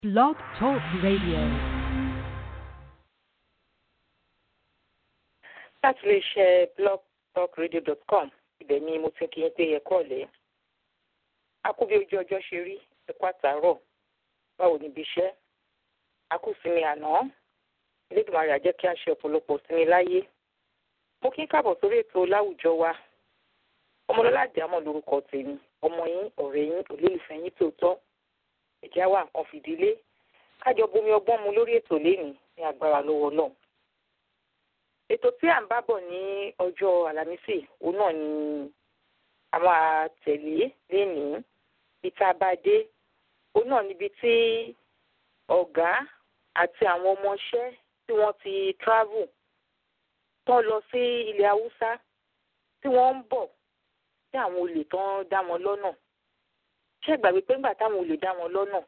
Blog Talk Radio. láti lè ṣe blogtalkradio.com ibẹ̀ ni mo ti kí n pé ẹ̀kọ́ ọ̀lẹ́ a kú bí ojú ọjọ́ ṣe rí ẹ̀kọ́ àtàárọ̀ báwo níbi iṣẹ́ a kú sinmi àná Elédùmarè á jẹ́ kí a ṣe ọ̀pọ̀lọpọ̀ sinmi láyé mo kí n káàbọ̀ sórí ètò láwùjọ wa ọmọlọ́lá àjàmọ̀ lórúkọ tèmi ọmọ yín ọ̀rẹ́ yín olólùfẹ́ yín tòótọ́ ẹ̀já wa nǹkan fìdílé kájọ bomi ọgbọ́n mu lórí ètò lénìí ní agbára lọ́wọ́ Ọlọ́run ètò tí à ń bá bọ̀ ní ọjọ́ àlàmísì òun náà ni a máa tẹ̀lé lénìí ìta bá dé òun náà níbi tí ọ̀gá àti àwọn ọmọọṣẹ́ tí wọ́n ti travel tán lọ sí ilẹ̀ haúsá tí wọ́n ń bọ̀ tí àwọn olè tán dá wọn lọ́nà ṣé gbàgbé pé ńgbà táwọn olè dá wọn lọ́nà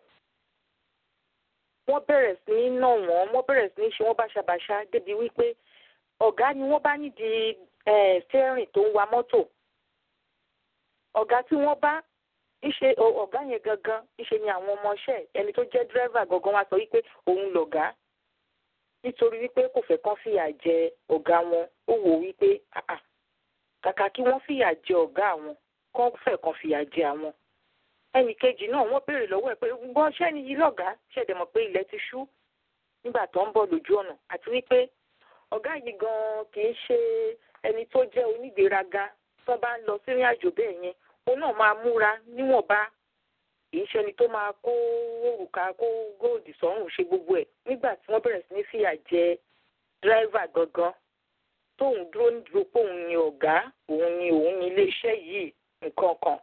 wọ́n bẹ̀rẹ̀ sí ní nà wọ́n wọ́n bẹ̀rẹ̀ sí ní ṣe wọ́n báṣabàṣá débi wípé ọ̀gá ni wọ́n bá nídìí stẹ́rìn tó ń wa mọ́tò ọ̀gá tí wọ́n bá ìṣe ọ̀gá yẹn gangan ìṣe ni àwọn ọmọọṣẹ́ ẹni tó jẹ́ dírẹ́fà gangan wá sọ wípé òun lọ̀gá nítorí wípé kò fẹ́ kán fìyà jẹ ọ̀gá wọn ó wò wípé kàkà kí wọ́n fìyà jẹ ọ̀gá àwọn kán fẹ́ kán fìyà jẹ àwọn ẹnì kejì náà wọ́n béèrè lọ́wọ́ ẹ̀ pé gbọ́n ṣẹ́ni yìí lọ̀gá ṣẹ̀dẹ̀ mọ̀ pé ilẹ̀ ti ṣú nígbà tó ń bọ̀ lójú ọ̀nà àti wípé ọ̀gá yìí gan kì í ṣe ẹni tó jẹ́ onígbéraga tó bá ń lọ sírìn àjò bẹ́ẹ̀ yẹn òun náà máa múra níwọ̀nba kì í ṣe ẹni tó máa kó òrùka kó góòdì sọ́rùn ṣe gbogbo ẹ̀ nígbà tí wọ́n bẹ̀rẹ̀ sí ní fìyà jẹ dírẹ́fà gangan tóun dúró nídúró pé òun ni ọ̀gá òun ni òun ni iléeṣẹ́ yìí nǹkan kan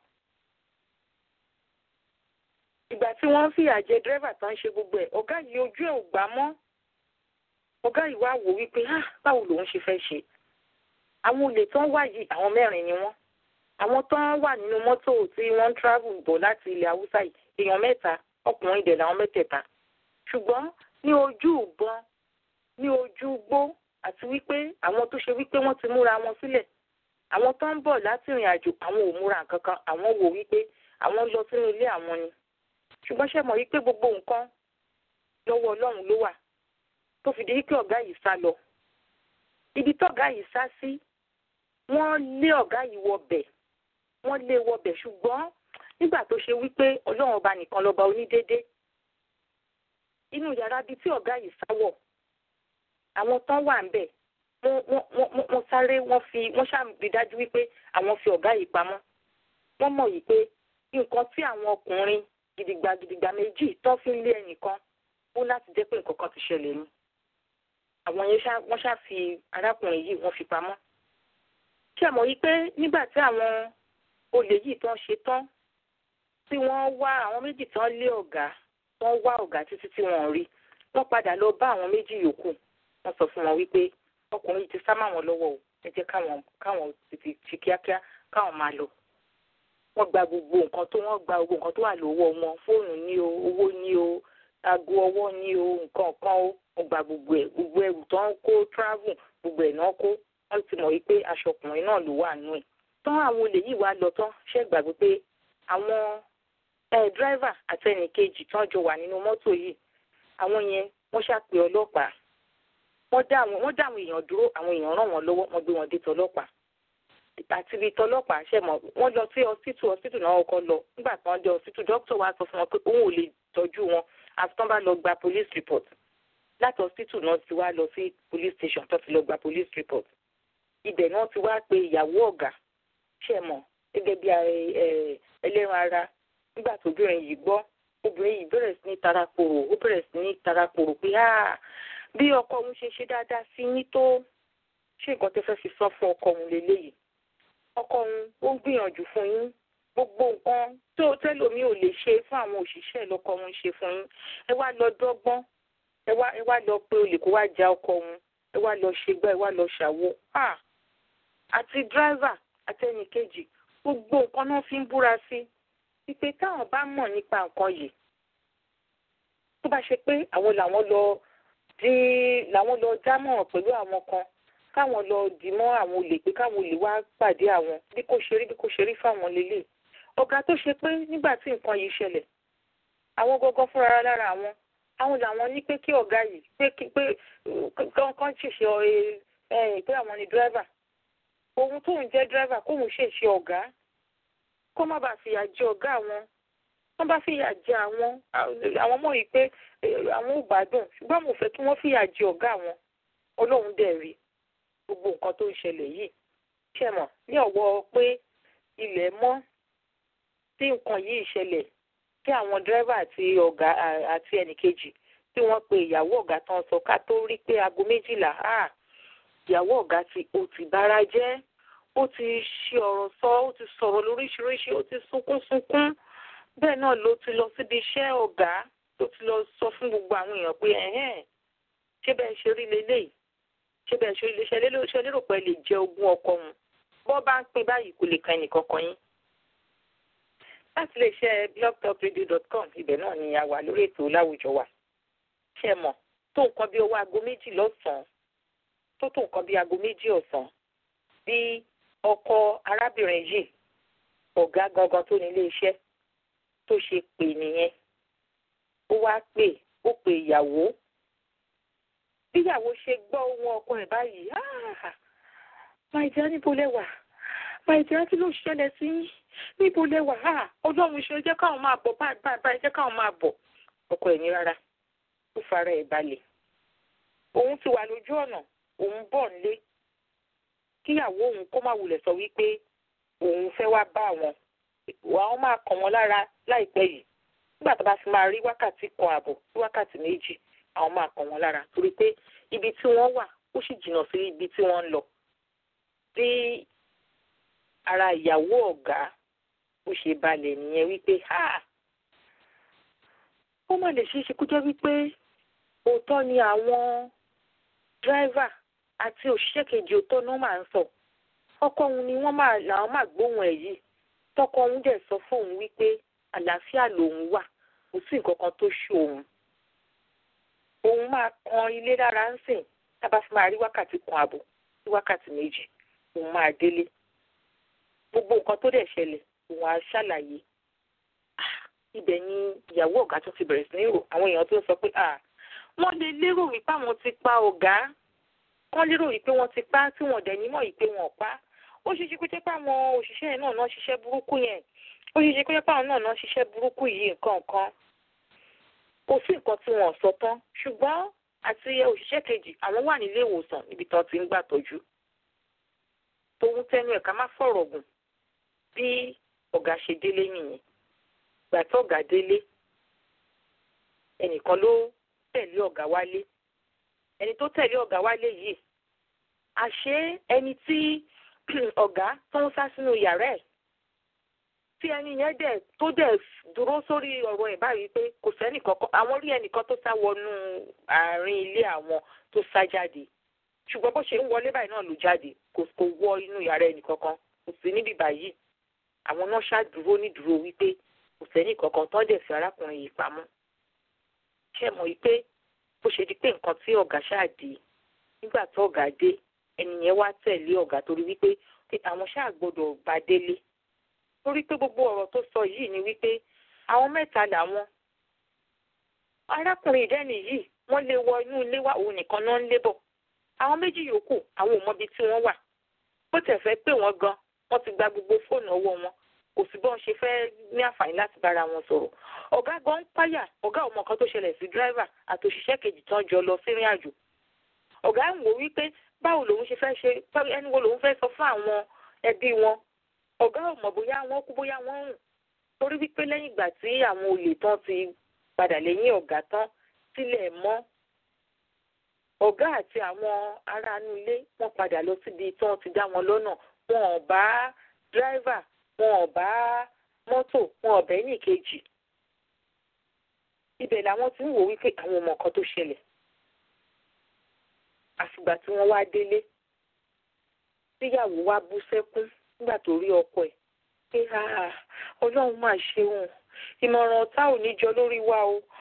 ìgbà tí wọ́n ń fìyà jẹ dírẹ́fà tó ń ṣe gbogbo ẹ̀ ọ̀gá yìí ojú ẹ̀ ò gbà mọ́ ọ̀gá yìí wá wò wípé ah báwo lòun ṣe fẹ́ ṣe àwọn olè tó ń wá yìí àwọn mẹ́rin ni wọ́n àwọn tó ń wà nínú mọ́tò tí wọ́n ń travel bọ̀ láti ilẹ̀ haúsá yìí èèyàn mẹ́ta ọkùnrin dẹ̀ làwọn mẹ́tẹ̀ẹ̀ta ṣùgbọ́n ní ojú ìbọn ní ojú igbó àti wípé àwọn tó ṣe wípé wọ́n ti múra wọn sílẹ̀ àwọn tó ń bọ̀ láti ìrìn àjò àwọn ò múra kankan àwọn wò wípé àwọn lọ sínú ilé àwọn ni ṣùgbọ́n ṣe mọ̀ wípé gbogbo nǹkan lọ́wọ́ ọlọ́run ló wà tó fi di wípé ọ̀gá yìí sá lọ. Ibi tọ́gá yìí sá sí, wọ́n lé ọ̀gá yìí wọbẹ̀, wọ́n lé wọbẹ̀ ṣùgbọ́n nígbà tó ṣe wípé ọlọ́run ọba nìkan lọ́ba onídéédé. Inú yàrá bíi tí ọ̀gá yìí sá wọ̀, àwọn tán wà ńbẹ̀, wọ́n sáré wọ́n fi wọ́n ṣàmì dájú wípé àwọn fi ọ̀gá yìí pamọ́. Wọ́n mọ̀ yìí pé nǹkan tí àwọn ọkùnrin gidigba gidigba méjì tán fi ń lé ẹnìkan ó láti jẹ́ pé nǹkan kan ti ṣẹlẹ̀ ni àwọn yẹn wọ́n ṣá fi arákùnrin yìí wọ́n fi pamọ́. ṣé ẹ mọ̀ yí pé nígbà tí àwọn olè yìí tán ṣe tán tí wọ́n wá àwọn méjì tán lé ọ̀gá wọ́n wá ọ̀gá títí tí wọ́n rí wọ́n padà lọ bá àwọn méjì yòókù wọ́n sọ fún wọn wípé ọkùnrin yìí ti sá máwọn lọ́wọ́ o ẹ jẹ́ káwọn káwọn tètè ṣe kíákíá káwọn máa lọ. wọ́n gba gbogbo nǹkan tó wọ́n gba gbogbo nǹkan tó wà lọ́wọ́ wọn fóònù ní o owó ní o aago ọwọ́ ní o nǹkan kan ó wọ́n gba gbogbo ẹ̀ gbogbo ẹrù tó ń kó travel gbogbo ẹ̀ náà kó wọ́n ti mọ̀ wípé aṣọ ọkùnrin náà ló wà nù ẹ̀. tán àwọn olè yìí wá lọ tán ṣe gbàgbé pé àwọn dírẹ́fà àti ẹnìkejì tán jọ wà nínú mọ́tò yìí àwọn yẹn wọ́n ṣàpè ọlọ́pàá wọ́n dá àwọn èèyàn dúró àwọn èèyàn ràn wọ́n lọ́wọ́ wọ́n gbé wọn dé tọlọ́pàá àti ibi tọlọ́pàá ṣe mọ̀ wọ́n lọ sí hospital hospital náà kọ́ lọ nígbà tí wọ́n dé hospital dókítà wa sọ fún wọn pé òun ò lè tọ́jú wọn àti tán bá lọ gba police report láti hospital náà ti wá lọ sí police station tó ti lọ gba police report ibẹ̀ náà ti wá pe ìyàwó ọ̀gá ṣe mọ̀ gẹ́gẹ́ bí ẹlẹ́ran ara nígbà tó obìnrin yìí gbọ́ obìnrin yìí bẹ̀rẹ̀ sí ní tarakoro ó bẹ̀rẹ̀ sí ní tarakoro pé bí ọkọ òun ṣe ṣe dáadáa sí yín tó ṣé nǹkan tẹ́ fẹ́ fi sọ fún ọkọ òun lélẹ́yìí ọkọ òun ó ń gbìyànjú fún yín gbogbo nǹkan tó tẹ́lòmí ò lè ṣe fún àwọn òṣìṣẹ́ lọ́kọ òun ṣe fún yín ẹ wá lọ dọ́gbọ́n ẹ wá ẹ wá lọ pé olè kó wá ja ọkọ òun ẹ wá lọ ṣègbà ẹ wá lọ ṣàwo àti dírẹ́fà àti ẹnìkejì gbogbo nǹkan náà fi ń búra sí wípé táwọn bá mọ̀ nípa nǹkan yìí tó bá ṣe pé àwọn làwọn lọ dí làwọn lọ dámọ̀ràn pẹ̀lú àwọn kan káwọn lọ dì mọ́ àwọn olè pé káwọn olè wá pàdé àwọn bí kò ṣe rí bí kò ṣe rí fáwọn lélẹ̀ ọ̀gá tó ṣe pé nígbà tí nǹkan yìí ṣẹlẹ̀ àwọn gọ́gọ́ fúnra lára àwọn àwọn làwọn ní pé kí ọ̀gá yìí pé pé kán ṣèṣe pé àwọn ni dírẹ́fà òun tóun jẹ́ dírẹ́fà kóun ṣèṣe ọ̀gá kó má bàa fìyà jẹ ọ̀gá àwọn wọ́n bá fìyà jẹ àwọn àwọn mọ̀ yìí pé àwọn ò gbádùn ṣùgbọ́n mo fẹ́ kí wọ́n fìyà jẹ ọ̀gá àwọn ọlọ́run dẹ̀ rí gbogbo nǹkan tó ń ṣẹlẹ̀ yìí ṣe mọ̀ ní ọ̀wọ́ pé ilẹ̀ mọ́ tí nǹkan yìí ṣẹlẹ̀ tí àwọn dírẹ́fà àti ọ̀gá àti ẹnìkejì tí wọ́n pe ìyàwó ọ̀gá tán sọ ká tó rí pé aago méjìlá ìyàwó ọ̀gá ti ó ti bára jẹ́ ó ti ṣe ọ̀rọ̀ sọ ó ti sọ̀rọ̀ lóríṣiríṣi ó ti sunkún sunkún bẹ́ẹ̀ náà ló ti lọ síbi iṣẹ́ ọ̀gá tó ti lọ sọ fún gbogbo àwọn èèyàn pé ẹ̀hẹ́n ṣé bẹ́ẹ̀ ṣe rí leléyìí ṣé bẹ́ẹ̀ ṣe rí leléyìí ṣe lérò pé lè jẹ ogún ọkọ wọn bọ́ bá ń pín báyìí kò lè kan ẹnìkan kan yín. láti lè ṣe blogtalkradio.com ibẹ̀ náà ni a wà lórí ètò láwùjọ wa ṣe mọ̀ tó nǹkan bí owó aago méjì lọ́sàn-án tó tó nǹkan bí aago méjì ọ̀sán bí ọkọ arábìnrin yìí ọ̀gá gangan tó nílé iṣẹ́ tó ṣe pè nìyẹn ó wá pè ó pè ìyàwó bíyàwó ṣe gbọ́ ohun ọkọ ẹ̀ báyìí máa jẹ́ níbo lẹ́wà máa jẹ́ kí ló ṣẹlẹ̀ sí níbo lẹ́wà ọlọ́run ṣe jẹ́ káwọn máa bọ̀ báyìí báyìí jẹ́ káwọn máa bọ̀ ọkọ ẹ̀ ní rárá ó fara ẹ̀ balẹ̀ òun ti wà lójú ọ̀nà òun bọ̀ nílé kíyàwó òun kó má wulẹ̀ sọ wípé òun fẹ́ wá bá àwọn àwọn máa kàn wọ́n lára láìpẹ́ yìí nígbà tó bá fi máa rí wákàtí kan àbọ̀ sí wákàtí méjì àwọn máa kàn wọ́n lára torí pé ibi tí wọ́n wà ó sì jìnnà sí ibi tí wọ́n ń lọ bí ara ìyàwó ọ̀gá ó ṣe balẹ̀ nìyẹn wípé ó má lè ṣeé ṣe kó jẹ́ wípé òótọ́ ni àwọn dírẹ́fà àti òṣìṣẹ́ kejì òótọ́ náà máa ń sọ ọkọ òun ni wọ́n máa làwọn máa gbóhùn ẹ̀ yìí tọkọ òun dẹ̀ sọ fóun wípé àlàáfíà lòun wà kò sí nǹkan kan tó ṣe òun òun máa kan ilé lára ń sìn tábà fi máa rí wákàtí kan àbọ̀ sí wákàtí méjì òun máa délé gbogbo nǹkan tó dẹ̀ ṣẹlẹ̀ òun á ṣàlàyé ibẹ̀ ni ìyàwó ọ̀gá tó ti bẹ̀rẹ̀ sí ní rò àwọn èèyàn tó sọ pé wọ́n lè lérò wípé àwọn ti pa ọ̀gá wọ́n lérò wípé wọ́n ti pa tí wọ́n dẹ̀ nímọ̀ wípé wọ́n pa ó ṣeé ṣe kó jẹ́ pé àwọn òṣìṣẹ́ yẹn náà náà ṣiṣẹ́ burúkú yẹn ó ṣeé ṣe kó jẹ́ pé àwọn náà náà ṣiṣẹ́ burúkú yìí nǹkan kan kò sí nǹkan tí wọ́n sọ tán ṣùgbọ́n àti òṣìṣẹ́ kejì àwọn wà nílé ìwòsàn níbi tí wọ́n ti ń gbà tọ́jú tòun tẹnu ẹ̀ka má fọ̀rọ̀ gùn bí ọ̀gá ṣe délé nìyẹn gbà tí ọ̀gá délé ẹnìkan ló tẹ̀lé ọ̀gá wálé ẹni tó tẹ̀lé ọ̀gá wálé yìí àṣé ẹni tí ọ̀gá tó ń sá sínú yàrá ẹ̀ tí ẹni yẹn dẹ̀ tó dẹ̀ dúró sórí ọ̀rọ̀ ẹ̀ báyìí pé kò sẹ́nìkan kan àwọn rí ẹnìkan tó sá wọnú àárín ilé àwọn tó sá jáde ṣùgbọ́n bó ṣe ń wọlé báyìí náà ló jáde kò kò wọ inú yàrá ẹnìkankan kò sí níbí báyìí àwọn náà ṣàdúró nídúró wípé kò sẹ́nìkankan tó dẹ̀ fi arákùnrin yìí pamọ́ ṣe mọ̀ wípé bó ṣe di pé nǹkan tí ọ̀gá ṣáà dé nígbà tó ọ̀gá dé ẹni yẹn wá tẹ̀lé ọ̀gá torí wípé àwọn ṣáà gbọ́dọ̀ bá délé torí pé gbogbo ọ̀rọ̀ tó sọ yìí ni wípé àwọn mẹ́ta làwọn arákùnrin ìdẹ́nì yìí wọ́n lè wọ inú ilé wa òun nìkan náà ń lé bọ̀ àwọn méjì yòókù àwọn ò mọbi tí wọ́n wà bó tẹ̀ fẹ́ pè wọ́n gan wọ́n ti gba gbogbo fóònù ọwọ́ wọn kò sí bọ́n ṣe fẹ́ ní àǹfààní láti bára wọn sọ̀rọ̀ ọ̀gá gan ń páyà ọ̀gá ò mọ nǹkan tó ṣẹlẹ̀ sí dírẹ́fà àti òṣìṣẹ́ kejì tán jọ lọ sí ìrìn àjò ọ̀gá ń wò wípé báwo lòun ṣe fẹ́ ṣe ẹni wo lòun fẹ́ sọ fún àwọn ẹbí wọn ọ̀gá ò mọ̀ bóyá wọ́n kú bóyá wọ́n rùn torí wípé lẹ́yìn ìgbà tí àwọn olè tán ti padà lẹ́yìn ọ̀gá tán sílẹ̀ mọ́ ọ̀gá àti àwọn aráàlú ilé wọ́n padà lọ síbi tí wọ́n ti dá wọn lọ́nà wọn ò bá dírẹ́fà wọn ò bá mọ́tò wọn ò bẹ́ẹ̀ nìkejì ibẹ̀ làwọn ti ń wò wípé àwọn ọmọ kan tó ṣẹlẹ̀ àfìgbà tí wọ́n wá délé tíyàwó wá bú sẹ́kún nígbà tó rí ọkọ ẹ̀ pé ọlọ́run máa ṣeun ìmọ̀ràn ọ̀tá ò ní jọ lórí wa o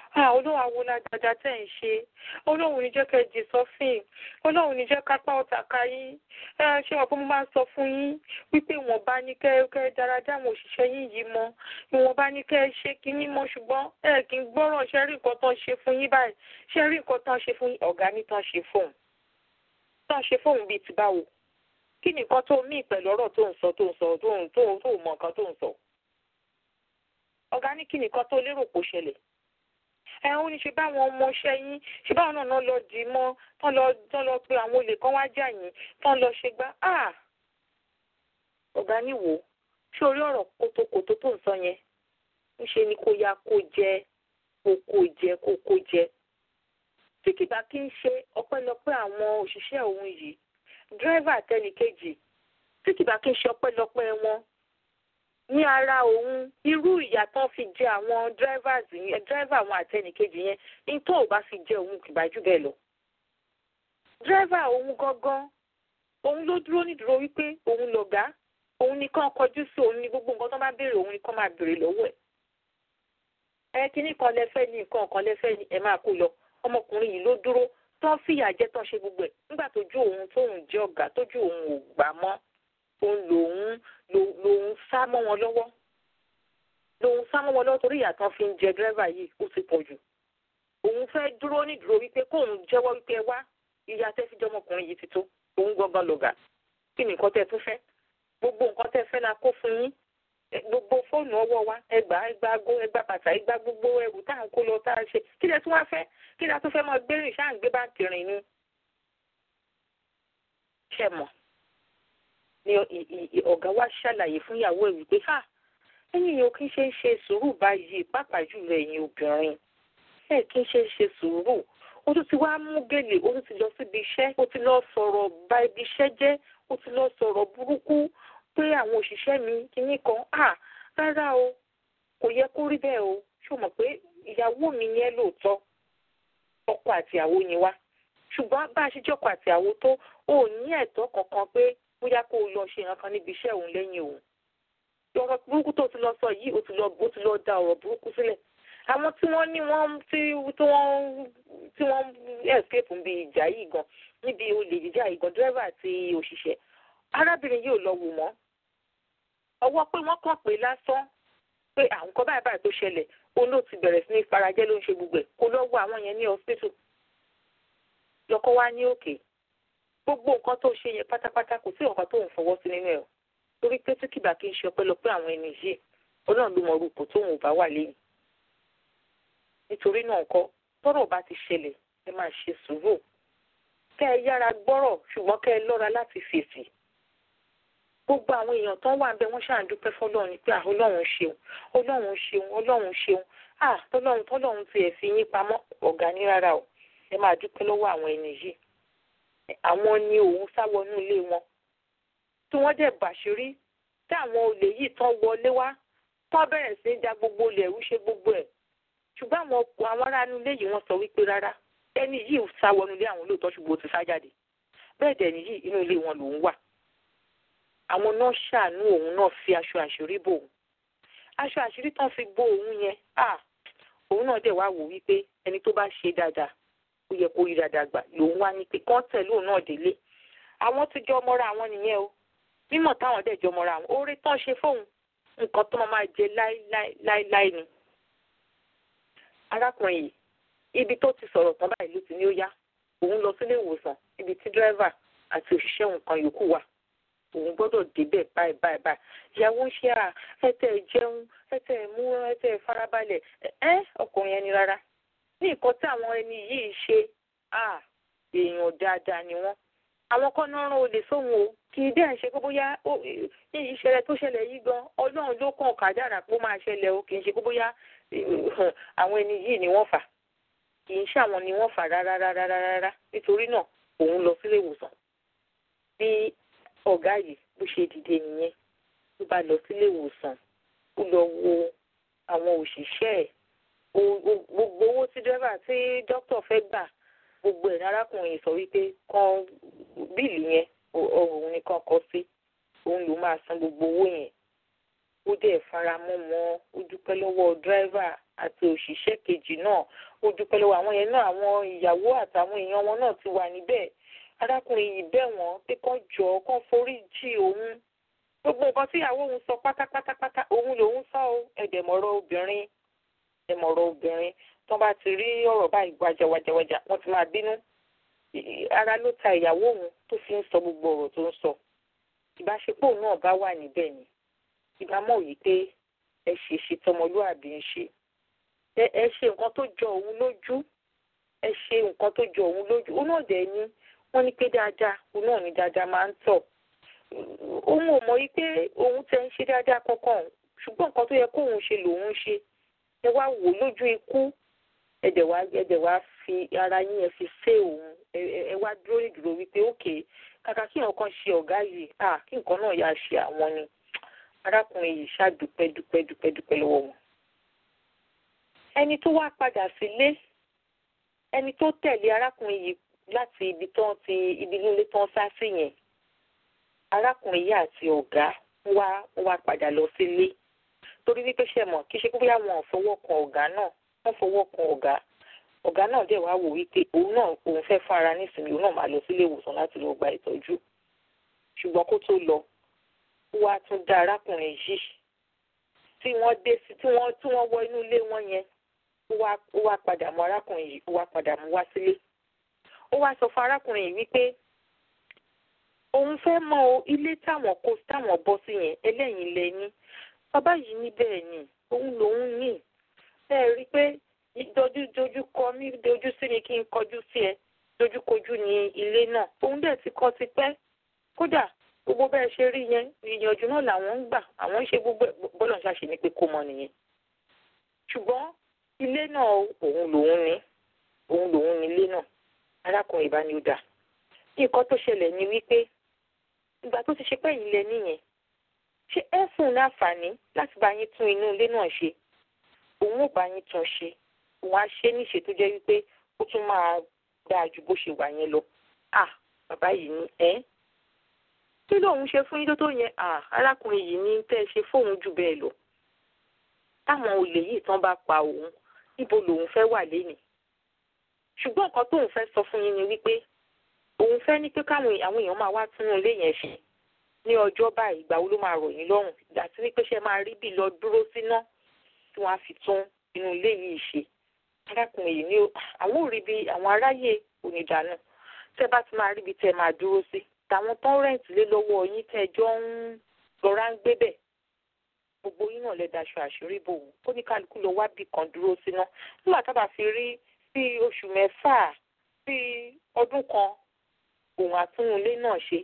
ọlọ́run àwọn adájá tẹ̀ ń ṣe ọlọ́run ní jẹ́ kẹ́ jì sọ́fìn ọlọ́run ní jẹ́ kápá ọ̀tà ká yín ṣé wọn pé mo máa ń sọ fún yín wípé ìwọ̀n bá ní kẹ́ kẹ́ dáradá àwọn òṣìṣẹ́ yín yìí mọ́ ìwọ̀n bá ní kẹ́ ṣe kínní mọ́ ṣùgbọ́n ẹ kì í gbọ́ràn ṣe rí nǹkan tán ṣe fún yín báyìí ṣe rí nǹkan tán ṣe fún yín ọ̀gá ní tán ṣe fóun tán ṣe fóun bíi ti báwo kí ni nǹkan tó mí pẹ̀lú ọ̀rọ̀ tó ń sọ tó ń sọ tó ń tó tó mọ nǹkan tó ń sọ ọ̀gá ní kí ni nǹkan tó lérò kó ṣẹlẹ̀ ẹ ó ní ṣe báwọn ọmọọṣẹ́ yín ṣe báwọn náà náà lọ dì í mọ́ tán lọ tán lọ pé àwọn olè kan wá jà yín tán lọ ṣe gbá à ọ̀gá ní wò ó ṣé orí ọ̀rọ̀ kótókótó tó ń sọ yẹn ń ṣe ni kó ya kó jẹ kó kó jẹ kó kó jẹ tí kìbá kí ń ṣe ọpẹ́lọpẹ́ àwọn òṣìṣẹ́ òun yìí dírẹ́fà tẹnìkejì tí kìbá kí ń ṣe ọpẹ́lọpẹ́ wọn ní ara òun irú ìyà tán fi jẹ àwọn drivers yẹn driver àwọn àtẹnìkejì yẹn ní tó ò bá fi jẹ òun kìbá jù bẹ́ẹ̀ lọ. driver òun gangan òun ló dúró nídúró wípé òun lọ̀gá òun nìkan kọjú sí òun ní gbogbo nǹkan tó bá béèrè òun nìkan máa béèrè lọ́wọ́ ẹ̀. ẹ kíní kan lẹ́fẹ́ ní nǹkan kan lẹ́fẹ́ ní ẹ máa kó lọ ọmọkùnrin yìí ló dúró tán fìyà jẹ tán ṣe gbogbo ẹ̀ nígbà tójú òun tóun jẹ́ ọ̀gá tójú òun ò gbà mọ́ òun lòun lòun sá mọ́ wọn lọ́wọ́ lòun sá mọ́ wọn lọ́wọ́ torí ìyà tán fi ń jẹ dírẹ́fà yìí ó ti pọ̀ jù òun fẹ́ dúró nídúró wípé kóun jẹ́wọ́ wípé ẹ wá ìyà tẹ́ fi jẹ́ ọmọkùnrin yìí ti tó òun gangan lọ̀gá kí ni nǹkan tẹ́ tún fẹ́ gbogbo nǹkan tẹ́ fẹ́ la kó fún yín gbogbo fóònù ọwọ́ wa ẹgbà ẹgbà ago ẹgbà bàtà ẹgbà gbogbo ẹrù tá à ń kó lọ tá à ń ṣe kí lẹ tún wá fẹ́ kí lẹ tún fẹ́ mọ gbérìn ṣáà ń gbé báńkì rìn ni ṣẹ mọ̀ ni ọ̀gá wa ṣàlàyé fún ìyàwó ẹ̀ wípé ha ẹ̀yin yìí ò kí ń ṣe ń ṣe sùúrù báyìí pàápàá jùlọ ẹ̀yin obìnrin ẹ̀ kí ń ṣe ń ṣe sùúrù ó tún ti wá mú gèlè ó tún ti lọ síbi iṣẹ́ ó ti lọ sọ̀rọ̀ bà ibi iṣẹ́ jẹ́ ó ti lọ sọ̀rọ̀ burúkú pé àwọn òṣìṣẹ́ mi kìíní kan à rárá o kò yẹ kó rí bẹ́ẹ̀ o ṣó mọ̀ pé ìyàwó mi yẹn lóòótọ́ ọkọ àtìyàwó ni wá ṣùgbọ́n bá a ṣe jọ́kọ àtìyàwó tó ò ní ẹ̀tọ́ kankan pé bóyá kó o lọ ṣe nǹkan níbi iṣẹ́ òun lẹ́yìn òun. ọ̀rọ̀ burúkú tó ti lọ sọ yìí ó ti lọ ó ti lọ da ọ̀rọ̀ burúkú sílẹ̀. àwọn tí wọ́n ní wọ́n tí tí wọ́n tí wọ́n escape níbi ìjà yìí gan níbi olè jíjà yìí gan dírẹ́fà àti òṣìṣẹ́ arábìnrin yìí ò lọ wò mọ́. ọwọ́ pé wọ́n kàn pé lásán pé àwọn kan báyìí báyìí tó ṣẹlẹ̀ òun ló ti bẹ̀rẹ̀ sí ní farajẹ́ ló ń ṣe gbogbo ẹ̀ kó lọ wo àwọn yẹn ní hospital lọ́kọ́ wá ní òkè gbogbo nǹkan tó ṣe yẹn pátápátá kò sí nǹkan tó ń fọwọ́ sí nínú ẹ̀ o torí pé tí kìbà kí n ṣe ọpẹ́lọpẹ́ àwọn ẹni yìí ọlọ́run ló mọ orúkọ tóun ò bá wà lẹ́yìn nítorí náà kọ́ tọ́rọ̀ bá ti ṣẹlẹ̀ ẹ máa ṣe sùúrù kẹ́ ẹ yára gbọ́rọ̀ ṣùgbọ́n kẹ́ ẹ lọ́ra láti fèsì gbogbo àwọn èèyàn tán wà ń bẹ wọ́n ṣáà ń dúpẹ́ fọlọ́run pé ọlọ́run ṣeun ọlọ́run ṣeun ọlọ́run ṣeun ah tọ́lọ́run tọ́lọ́run tiẹ̀ fi yín pamọ́ ọ̀gá ní rárá o ẹ máa dúpẹ́ lọ́wọ́ àwọn ẹni yìí àwọn ni òun sá wọnú ilé wọn tí wọ́n dẹ̀ bàṣírí tí àwọn olè yìí tán wọlé wá tán bẹ̀rẹ̀ sí í ja gbogbo olè ẹ̀rú ṣe gbogbo ẹ̀ ṣùgbọ́n àwọn àwọn ará inú ilé yìí wọ́n sọ wípé rárá ẹni yìí sá wọnú ilé àwọn lóòótọ́ ṣùgbọ́n ó ti sá jáde bẹ́ẹ̀ dẹ̀ nìyí inú ilé wọn lòún wà àwọn náà ṣàánú òun náà fi aṣọ àṣírí bò òun aṣọ àṣírí tán fi bò òun yẹn ah òun náà dẹ̀ wá wò wípé ẹni tó bá ṣe dáadáa ó yẹ kó rí dáadáa gbà lòun wá ní pé kán tẹ̀lé òun náà délé àwọn ti jọ mọ́ra àwọn nìyẹn o mímọ̀ táwọn dẹ̀ jọ mọ́ra àwọn oore tán ṣe fóun nǹkan tó máa jẹ láíláí ni. arákùnrin yìí ibi tó ti sọ̀rọ̀ tán báyìí ló ti ní ó yá òun lọ sílé ìwòsàn ibi tí dírẹ́fà àti òṣìṣẹ́ nǹkan yòókù wà òun gbọ́dọ̀ débẹ̀ báyìí báyìí báyìí ìyàwó ń ṣe à ẹtẹ̀ jẹun ẹtẹ̀ mú ẹtẹ̀ farabalẹ̀ ẹ ọkùnrin ẹni rárá ní nǹkan tí àwọn ẹni yìí ṣe à èèyàn dáadáa ni wọ́n àwọn kan náà rán olè sóhun o kì í dẹ́n ṣe pé bóyá ní ìṣẹ̀lẹ̀ tó ṣẹlẹ̀ yìí gan ọlọ́run ló kàn kádàrà pé ó máa ṣẹlẹ̀ o kì í ṣe pé bóyá àwọn ẹni yìí ni wọ́n fà kì í ṣe àwọn ni wọ́n fà rárá rárá rárá nítorí náà òun lọ sílé ìwòsàn bí ọ̀gá yìí bó ṣe dìde nìyẹn ló bá lọ sílé ìwòsàn ó lọ wo àwọn òṣìṣẹ́ ẹ̀ gbogbo owó tí dẹ́rẹ́bà tí dókítà fẹ́ gbà gbogbo ẹ̀ ní arákùnrin sọ wípé kan bíìlì yẹn òun nìkan kọ sí òun ló máa san gbogbo owó yẹn ó dẹ̀ fara mọ́ wọn ó dúpẹ́ lọ́wọ́ dírẹ́fà àti òṣìṣẹ́ kejì náà ó dúpẹ́ lọ́wọ́ àwọn yẹn náà àwọn ìyàwó àtàwọn èèyàn wọn náà ti wà níbẹ̀ arákùnrin yìí bẹ̀ wọ́n pé kán jọ kán forí jì òun gbogbo nǹkan tí ìyàwó òun sọ pátápátápátá òun lòun sọ ó ẹ̀dẹ̀mọ̀rọ̀ obìnrin ẹ̀mọ̀rọ̀ obìnrin tó bá ti rí ọ̀rọ̀ báyìí wájàwájàwájà wọ́n ti máa bínú ara ló ta ìyàwó òun tó fi ń sọ gbogbo ọ̀rọ̀ tó ń sọ ìbáṣepọ̀ náà bá wà níbẹ̀ ni ìbámọ̀ yìí pé ẹ ṣe ṣe tọmọlúàbí ń ṣe ẹ ṣe nǹkan tó jọ òun lójú ẹ ṣe nǹkan tó jọ òun lójú òun náà dẹ̀ ni wọ́n ní pé dáadáa òun náà ní dáadáa máa ń tọ̀ òun ò mọ̀ yìí pé òun tẹ̀ ń ṣe dáadáa kankan ṣùgbọ́n nǹkan tó yẹ kóun ṣe lòun ṣe ẹ wá wò lójú ikú ẹ̀dẹ̀ wá ẹ̀dẹ̀ wá fi ara yín ẹ fi ṣe òun ẹ wá dúró nídúró wípé ókè kàkà kí nǹkan ṣe ọ̀gá yìí à kí nǹkan náà yà ṣe àwọn ni arákùnrin yìí ṣàdúpẹ́ dúpẹ́ dúpẹ́ dúpẹ́ lọ́wọ́ wọn. ẹni tó wá padà sílé ẹni tó tẹ̀lé arákùnrin yìí láti ibi tán ti ibi nílé tán sá sí yẹn arákùnrin yìí àti ọ̀gá wá wá padà lọ sílé torí wípé ṣe mọ̀ kí ṣe pé bóyá wọn ò fọwọ́ kan ọ̀gá náà wọ́n fọwọ́ kan ọ̀gá ọ̀gá náà dẹ̀ wá wò wípé òun náà òun fẹ́ fún ara nísìnyí òun náà máa lọ sílé ìwòsàn láti lọ gba ìtọ́jú ṣùgbọ́n kó tó lọ wá tún dá arákùnrin yìí tí wọ́n dé sí tí wọ́n tí wọ́n wọ inú ilé wọn yẹn ó wá ó wá padà mú arákùnrin yìí ó wá padà mú wá sílé ó wá sọ fún arákùnrin yìí wípé òun fẹ́ mọ o ilé táwọn kó táwọn bọ́ sí yẹn ẹlẹ́yìn lẹ́yìn bàbá yìí ní bẹ́ẹ̀ ni òun lòun ní ẹ rí i pé dojú dojú kọ mí dojú sí mi kí n kọjú sí ẹ dojúkojú ní ilé náà òun dẹ̀ ti kọ́ ti pẹ́ kódà gbogbo bẹ́ẹ̀ ṣe rí yẹn ìyànjú náà làwọn ń gbà àwọn ń ṣe gbogbo bọ́lọ̀ ń ṣàṣe ni pé kó mọ nìyẹn ṣùgbọ́n ilé náà òun lòun ní òun lòun ní ilé náà arákùnrin ìbániúdà nǹkan tó ṣẹlẹ̀ ni wípé ìgbà tó ti ṣe pẹ́ yìí lẹ nìyẹn ṣé ẹ fún un láǹfààní láti bá yín tún inú ilé náà ṣe òun ò bá yín tún ṣe òun á ṣe níṣe tó jẹ́ wípé ó tún máa dáa ju bó ṣe wà yẹn lọ à bàbá yìí ní ẹ́ kí lóun ṣe fún yín tó tó yẹn à arákùnrin yìí ní tẹ́ ẹ ṣe fóun jù bẹ́ẹ̀ lọ táwọn olè yìí tán bá pa òun níbo lòun fẹ́ wà lénìí ṣùgbọ́n nǹkan tóun fẹ́ sọ fún yín ni wípé òun fẹ́ ní pé káwọn àwọn èèyàn máa wá túnú ilé yẹn ṣe ní ọjọ́ báyìí ìgbà wo ló máa rọ̀ yín lọ́rùn ìgbà tí wípé ṣe máa rí bí lọ dúró síná tí wọ́n á fi tún inú ilé yìí ṣe arákùnrin yìí ní àwọn ò rí bí àwọn aráyé onídàánù tẹ́ bá ti máa rí bí tẹ́ máa dúró sí tàwọn tán rẹǹtì lé lọ́wọ́ yín tẹ́ jọ ń lọra ń gbé bẹ̀ gbogbo yín náà lè daṣọ àṣírí bò wọ́n kó ní kálukú lọ wá bì kan dúró síná nígbà tá a bá fi rí bí oṣù mẹ́fà bí ọdún kan òun àtúnulé náà ṣe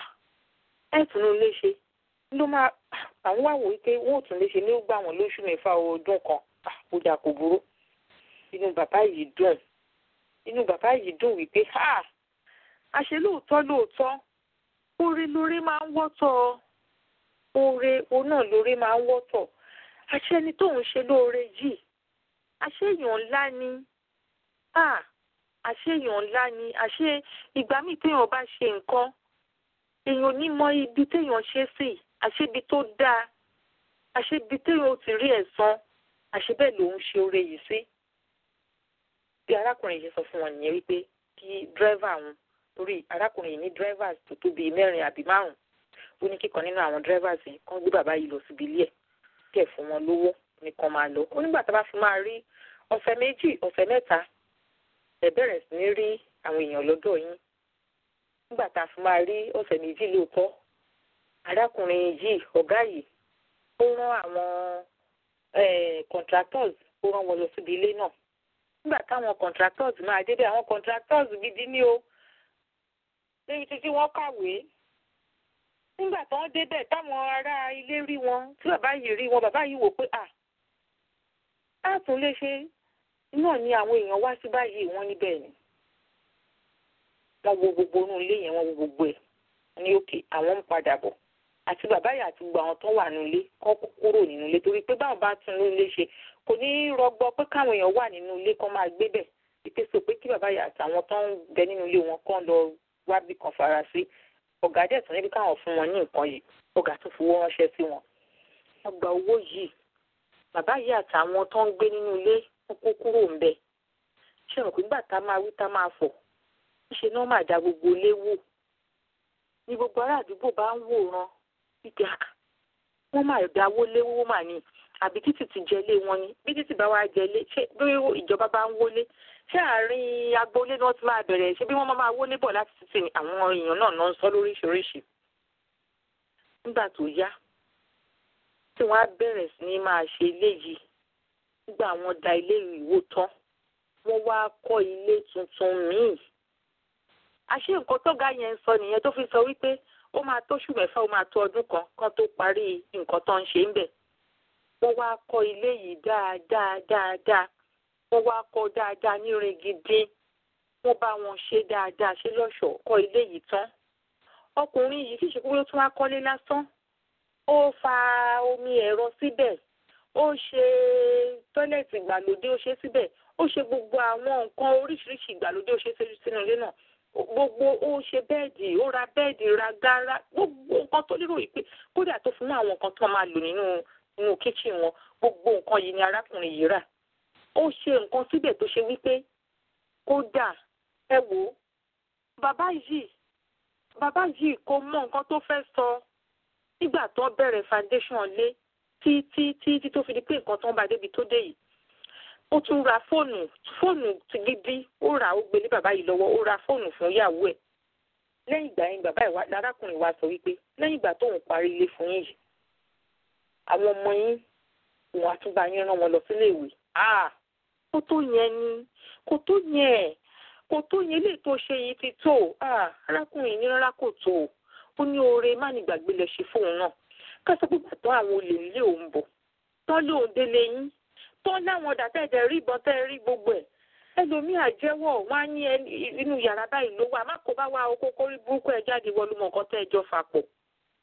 ẹ túnulé ṣe ló máa àwọn wà wò wípé wọn ò tún lè ṣe ní ó gbà wọn lóṣù mẹ́fà ọdún kan àkójà kò burú inú bàbá yìí dùn inú bàbá yìí dùn wípé ha àṣẹ lóòótọ́ lóòótọ́ oore lóore máa ń wọ́tọ̀ oore òun náà lóore máa ń wọ́tọ̀ àṣẹ ni tóun ṣe lóore yìí àṣẹ èèyàn ńlá ni àṣé èèyàn ńlá ni àṣé ìgbà míì téèyàn bá ṣe nǹkan èèyàn ní mọ ibi téèyàn ṣe sí àṣé ibi tó dáa àṣé ibi téèyàn ò ti rí ẹ̀san àṣé bẹ́ẹ̀ lòun ṣe oore yìí sí. bí arákùnrin yìí sọ fún wọn nìyẹn wípé kí dírẹ́fà wọn torí arákùnrin yìí ní dírẹ́fà tó tó bíi mẹ́rin àbí márùn-ún ó ní kíkan nínú àwọn dírẹ́fà yìí kán gbé bàbá yìí lọ síbi ilé ẹ̀ kẹ̀ fún wọn lówó nìkan máa lọ ó nígbà tá a bá fi máa rí ọ̀sẹ̀ méjì ọ̀sẹ̀ mẹ́ta ẹ bẹ̀rẹ̀ sí ní rí àwọn èèyàn lọ́dọ̀ yín nígbà tá a fi máa rí ọ̀sẹ̀ méjì lóòótọ́ arákùnrin yìí ọ̀gá yìí ó rán àwọn contractors ó rán wọn lọ síbi ilé náà nígbà táwọn contractors máa débẹ̀ àwọn contractors gidi ní o débi títí wọ́n kàwé nígbà tí wọ́n débẹ̀ táwọn ará ilé rí wọn tí bàbá yìí rí wọn bàbá yìí wò pé à á tún lè ṣe náà ni àwọn èèyàn wá sí báyìí wọ́n níbẹ̀ ni wọ́n wo gbogbo inú ilé yẹn wọ́n wo gbogbo ẹ̀ ní òkè àwọn ń padà bọ̀ àti bàbá yìí àti gbogbo àwọn tó wà nínú ilé kọ́ kúrò nínú ilé torí pé báwọn bá tún inú ilé ṣe kò ní rọgbọ pé káwọn èèyàn wà nínú ilé kọ́ máa gbé bẹ̀ wípé sọ pé kí bàbá yìí àtàwọn tó ń bẹ nínú ilé wọn kàn lọ wá bí kan fara sí ọ̀gá dẹ̀ tún níbi káwọn fún wọn ní nǹkan yìí ọ̀gá tún fowó ránṣẹ́ sí wọn wọ́n gba owó yìí bàbá yìí àtàwọn tó ń gbé nínú ilé wọn kó kúrò ń bẹ̀ ṣé wọn pé gbà tá máa wí tá máa fọ̀ ṣe náà máa da gbogbo ilé wò ní gbogbo ará àdúgbò bá ń wòran wípé wọ́n máa dáwó léwó mà ní àbí títì ti jẹlé wọn ni bí títì bá wá jẹlé ṣé bí ìjọba bá ń wọlé ṣé àárín agboolé náà ti máa bẹ̀rẹ̀ ṣé bí wọ́n máa wọlé bọ̀ láti títì ni àwọn èèyàn náà náà ń sọ lóríṣiríṣi nígbà tó yá tí wọ́n á bẹ̀rẹ̀ sí ní máa ṣe eléyìí nígbà wọ́n da ilé ìwò tán wọ́n wá kọ́ ilé tuntun míì àṣé nǹkan tọ́gá yẹn ń sọ nìyẹn tó fi sọ wípé ó máa tóṣù mẹ́fà ó máa tó ọdún kan kan tó parí nǹkan tó ń ṣe ń bẹ̀ wọ́n wá kọ́ ilé yìí dáadáa dáadáa wọ́n wá kọ́ dáadáa nírin gidi wọ́n bá wọn ṣe dáadáa ṣe lọ́ṣọ̀ọ́ kọ́ ilé yìí tán ọkùnrin yìí kì í ṣe pé ó tún wá kọ́lé lásán ó fa omi ẹ̀rọ síbẹ̀ ó ṣe tọ́lẹ̀tì ìgbàlódé ó ṣe síbẹ̀ ó ṣe gbogbo àwọn nǹkan oríṣiríṣi ìgbàlódé ó ṣe sínú ilé náà gbogbo ó ṣe bẹ́ẹ̀dì ó ra bẹ́ẹ̀dì ra gárá gbogbo nǹkan tó lérò yìí pé kódà tó fún àwọn nǹkan tó máa lò nínú nínú kíchìn wọn gbogbo nǹkan yìí ni arákùnrin yìí rà ó ṣe nǹkan síbẹ̀ tó ṣe wípé kódà ẹ wò ó bàbá yìí bàbá yìí kò mọ nǹkan tó fẹ́ sọ nígbà tó bẹ̀rẹ̀ foundation lé tí tí tí tí tó fi di pé nǹkan tó ń ba débi tó dé yìí ó tún ra fóònù fóònù ti gidi ó rà ó gbélé bàbá yìí lọ́wọ́ ó ra fóònù fún ìyàwó ẹ̀ lẹ́yìn ìgbà yẹn bàbá ìwà lárákùnrin wa sọ wípé lẹ́yìn ìgbà tóun parí ilé fún yín yìí àwọn ọmọ yín òun àtúbà yín rán wọn lọ sílé ìwé kó tó yẹn ni kó tó yẹn kó tó yẹn lè tó ṣe yìí ti tó arákùnrin ní rárá kò tó ó ní oore má ní gbàgbé lẹ ṣe fóun náà ká sọ pé bàtọ́ àwọn olè nílé òun bọ̀ tán lóun délé yín tán láwọn ọ̀dà tẹ̀jẹ̀ rí ìbọn tẹ́ rí gbogbo ẹ̀ ẹlòmíì àjẹwọ́ wọn á ní inú yàrá báyìí ló wà má kó bá wá okó kórí burúkú ẹ̀ jáde wọlé mọ̀ nǹkan tẹ́ ẹ jọ fà pọ̀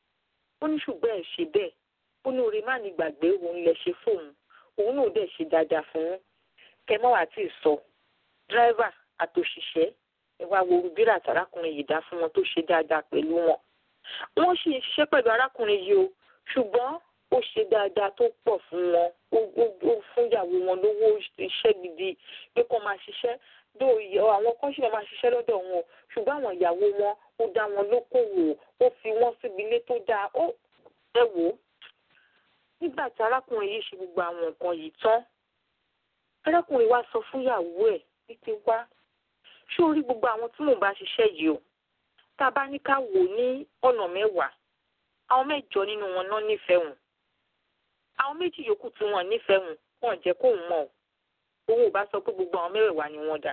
ó ní ṣùgbọ́n ẹ̀ ṣe bẹ́ẹ̀ ó ní oore má ní gbàgbé òun lẹ ṣe fóun òun náà dẹ̀ ṣe dáadáa fún un kẹmọ́ àti ìsọ dírẹ́fà àtòṣìṣẹ́ ẹ wá wo rubira àtàrákùnrin yìí dá fún wọn tó ṣe dáadáa pẹ̀lú wọn wọ́n sì ń ṣiṣẹ́ pẹ̀lú arákùnrin yìí o ṣùgbọ́n ó ṣe dáadáa tó pọ̀ fún wọn ó fún ìyàwó wọn lówó iṣẹ́ gidi pé kó máa ṣiṣẹ́ dó àwọn kan ṣì máa ṣiṣẹ́ lọ́dọ̀ wọn o ṣùgbọ́n àwọn ìyàwó wọn ó dá wọn lókòwò ó fi wọ́n síbi ilé tó dáa ó ẹ wò ó nígbà tí arákùnrin yìí ṣe gbogbo àwọn nǹkan yìí tán arákùnrin wa sọ fún ìyàwó ẹ̀ wípé wá ṣé o rí gbogbo àwọn tí mò ń bá ṣiṣẹ́ yìí o tá a bá ní ká wò ní ọ̀nà mẹ́wàá àwọn mẹ́jọ nínú wọn náà nífẹ̀ẹ́ wọn àwọn méjì yòókù tí wọ́n nífẹ̀ẹ́ wọn wọn jẹ́ kóun mọ̀ òun ò bá sọ pé gbogbo àwọn mẹ́wẹ̀ẹ̀wá ni wọ́n dà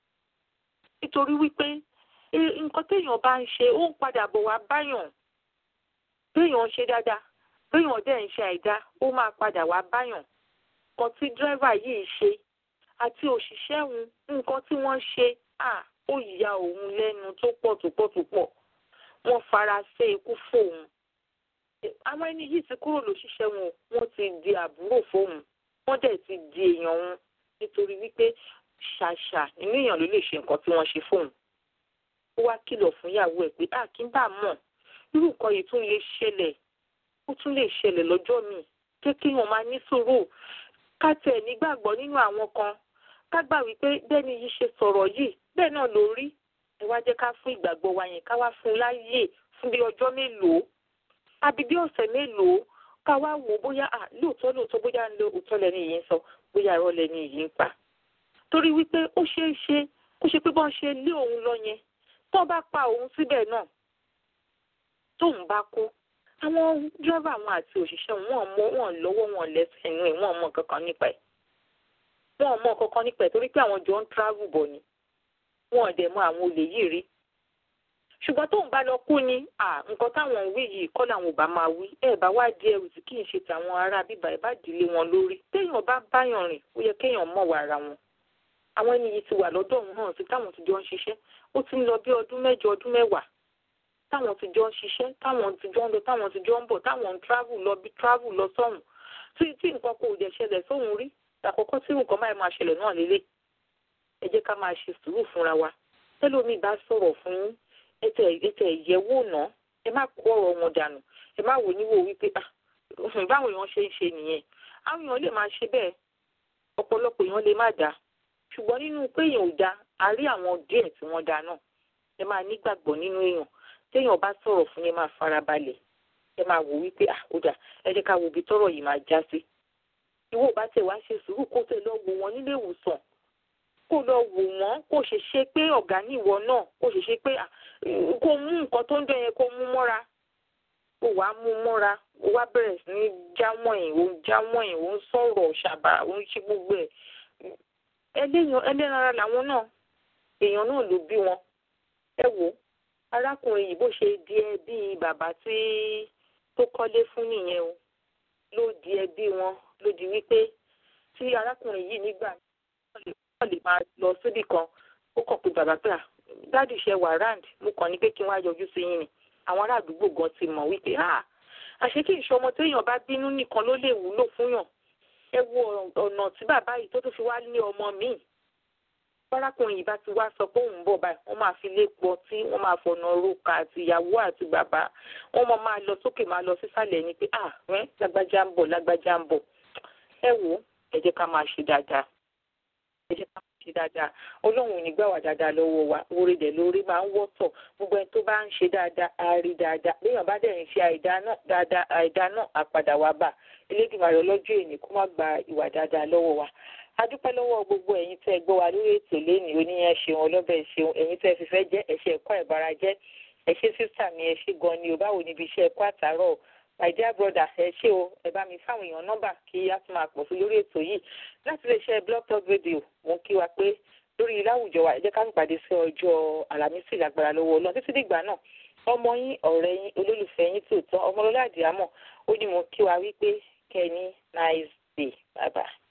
nítorí wípé nǹkan téèyàn bá ń ṣe ó ń padà bọ̀ wá báyàn béèyàn ń ṣe dáadáa béèyàn dẹ̀ ń ṣe àìdá ó máa padà wá báyàn nǹkan tí dírẹ́fà yìí ṣe àti òṣìṣẹ́ òun nǹkan tí wọ́n ṣe ó ya òun lẹ́nu tó pọ̀ tó pọ̀ tó pọ̀ wọ́n fara ṣe ikú fóun àwọn ẹni yìí ti kúrò lóṣìṣẹ́ wọn wọ́n ti di àbúrò fóun wọ́n dẹ̀ ti di èèyàn wọn nítorí wípé ṣàṣà nínú èèyàn ló lè ṣe nǹkan tí wọ́n ṣe fóun ó wá kìlọ̀ fún ìyàwó ẹ̀ pé kí n bá mọ̀ irú nǹkan yìí tún lè ṣẹlẹ̀ ó tún lè ṣẹlẹ̀ lọ́jọ́ míì jẹ́ kí wọ́n máa ní sùúrù ká tẹ̀ nígbàgbọ́ nínú àwọn kan ká gbà wípé bẹ́ẹ̀ni yìí ṣe sọ̀rọ̀ yìí bẹ́ẹ̀ náà ló rí ẹ wá jẹ́ ká fún ìgbàgbọ́ wa yẹn ká wá fún un láyè fún bí ọjọ́ mélòó àbí bí ọ̀sẹ̀ mélòó ká wá wò bóyá à lóòótọ́ lóòótọ́ bóyá ń lo òótọ́ lẹ́ni yìí ń sọ bóyá irọ́ lẹ́ni yìí ń pa torí wípé ó ṣeé ṣe kó ṣe pé bọ́n ṣe lé òun lọ yẹn tó bá pa òun síbẹ̀ náà tóun bá kú àwọn dírẹ́fà wọn àti òṣìṣẹ́ wọn mọ wọn lọ́wọ́ wọn lẹ́sẹ̀ inú ẹ̀ wọn mọ kankan nípa ẹ̀ wọn mọ kankan nípa ẹ̀ torí pé àwọn jọ ń travel bọ̀ ni wọn dẹ̀ mọ àwọn olè yìí rí ṣùgbọ́n tóun bá lọ kú ni nǹkan táwọn ń wí yìí kọ́ làwọn ò bá máa wí ẹ̀ bá wá di ẹrù tí kì í ṣe tàwọn ará bíbá ẹ̀ bá dìlé wọn lórí téèyàn bá báyàn rìn ó yẹ kéèyàn mọ̀ wà ara wọn àwọn ẹni yìí ti wà lọ́dọ̀ òun náà sí táwọn ti jọ ń ṣiṣẹ́ ó ti ń lọ bí ọdún mẹ́jọ ọdún mẹ́wàá táwọn ti jọ ń ṣiṣẹ́ táwọn ti jọ ń lọ táwọn ti jọ ń bọ̀ táwọn ń travel lọ bí travel lọ sọ́hùn tí tí nǹkan kò dẹ̀ ṣẹlẹ̀ sóhun rí àkọ́kọ́ tí nǹkan báyìí máa ṣẹlẹ̀ náà lélẹ̀ ẹ jẹ́ ká máa ṣe sùúrù fúnra wa tẹ́lómi bá sọ̀rọ̀ fún yín ẹtẹ̀ ẹtẹ̀ ìyẹ̀wò náà ẹ má kó ọ̀rọ̀ wọn dànù ẹ má wò níwò wípé báwọn èèyàn ṣe ń ṣe nìyẹn àwọn èèyàn lè máa ṣe bẹ́ẹ̀ ọ̀pọ̀lọpọ̀ èèyàn lè má dá ṣùgbọ́n nínú pé èèyàn ò dá a rí àwọn díẹ̀ tí wọ́n dá náà ẹ máa nígbàgbọ́ nínú èèyàn téèyàn bá sọ̀rọ̀ fún yẹn máa farabalẹ̀ ẹ máa wò wípé à ó dà ẹ jẹ́ ká wo ibi tọ́rọ̀ yìí máa já sí ìwọ bá tẹ̀ wá ṣe sùúrù kó tẹ̀ lọ wò wọ́n nílé ìwòsàn kó lọ wò wọ́n kó ṣe ṣe pé ọ̀gá ní ìwọ náà kó ṣe ṣe pé kó mú nǹkan tó ń dán yẹn kó mú mọ́ra ó wàá mú mọ́ra ó wá bẹ̀rẹ̀ sí ní jáwọ̀nyìn ó ń jáwọ̀nyìn ó ń sọ̀rọ̀ ṣàbà ó ń ṣe gbogbo ẹ̀ ẹlẹ́ran ara làwọn náà èèyàn náà ló bí wọn ẹ wò arákùnrin yìí bó ṣe di ẹbí bàbá tí tó kọ́lé fún nìyẹn o ló di ẹbí wọn ló di wípé tí arákùnrin yìí nígbà wọ́n lè máa lọ síbì kan ó kàn pé bàbá pé dáàdì ṣe wà ráǹdì mo kàn ní pé kí wọ́n á yọjú sí yín ni àwọn ará àdúgbò gan ti mọ̀ wípé àṣé kí ìṣọmọ téèyàn bá bínú nìkan ló lè wúlò fúnyàn ẹ wo ọ̀nà tí bàbá yìí tó tún fi wá ní ọmọ míì fárákùnrin yìí bá ti wá sọ pé òun ń bọ̀ báyìí wọ́n máa fi lé pọ̀ tí wọ́n máa fọ̀nà roka àti ìyàwó àti bàbá wọ́n máa máa lọ sókè máa lọ sísàlẹ̀ ni pé ah rẹ́ lágbájá ń bọ̀ lágbájá ń bọ̀ ẹ wò ẹ jẹ́ ká máa ṣe dáadáa ẹ jẹ́ ká máa ṣe dáadáa ọlọ́run ò ní gbà wá dáadáa lọ́wọ́ wa orí dẹ̀ lórí máa ń wọ́tọ̀ gbogbo ẹni tó bá ń ṣe dáadáa á rí dáadáa léèyàn bá dẹ̀ ń ṣe àìdá náà dáadáa àìdá náà á padà wá bà elédùnmarè ọlọ́jọ́ èní kó má gba ìwà dáadáa lọ́wọ́ wa adúpẹ́ lọ́wọ́ gbogbo ẹ̀yin tẹ́ ẹ gbọ́ wa lórí ètò lẹ́nìí oníyẹn ṣeun ọlọ́bẹ̀ ṣeun ẹ̀yin tẹ́ ẹ fi fẹ́ jẹ́ ẹ̀ṣẹ̀ ẹ̀kọ́ ìbára jẹ́ ẹ ṣé sísà mi ẹ ṣé gan ni o báwo níbi iṣẹ́ ẹ̀kọ́ àtàárọ̀ my dear brother ẹ ṣé o ẹ bá mi fáwọn èèyàn nọ́mbà kí á tún máa pọ̀ sí lórí ètò yìí láti lè ṣe blog talk radio mo kí wa pé lórí láwùjọ wa ẹ jẹ́ ká ń pàdé sí ọjọ́ àlàmísì lágbára lọ́wọ́ ọlọ́run títí dìgbà náà ọmọ yín ọ̀rẹ́ yín olólùfẹ́ yín tòótọ́ ọmọlọ́lá àdìámọ̀ ó ní mo kí wa wípé kẹ́ni nice day bye bye.